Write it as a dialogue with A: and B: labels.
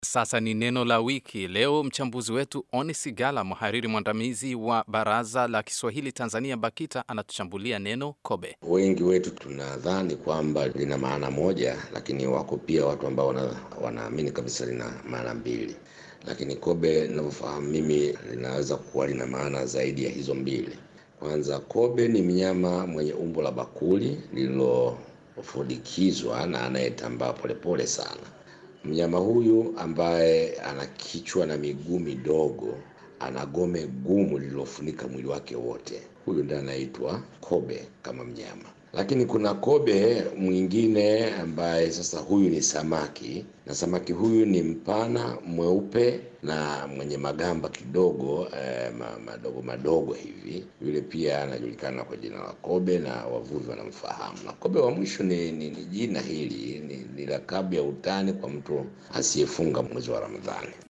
A: Sasa ni neno la wiki. Leo mchambuzi wetu Oni Sigala, mhariri mwandamizi wa Baraza la Kiswahili Tanzania BAKITA, anatuchambulia neno kobe.
B: Wengi wetu tunadhani kwamba lina maana moja, lakini wako pia watu ambao wana, wanaamini kabisa lina maana mbili, lakini kobe ninavyofahamu mimi linaweza kuwa lina maana zaidi ya hizo mbili. Kwanza, kobe ni mnyama mwenye umbo la bakuli lililofudikizwa na anayetambaa polepole sana. Mnyama huyu ambaye ana kichwa na miguu midogo, ana gome gumu lililofunika mwili wake wote, huyu ndiye anaitwa kobe kama mnyama. Lakini kuna kobe mwingine ambaye sasa huyu ni samaki, na samaki huyu ni mpana, mweupe na mwenye magamba kidogo eh, madogo madogo hivi. Yule pia anajulikana kwa jina la kobe na wavuvi wanamfahamu. Na kobe wa mwisho ni, ni, ni jina hili ni, ni lakabu ya utani kwa mtu asiyefunga mwezi wa Ramadhani.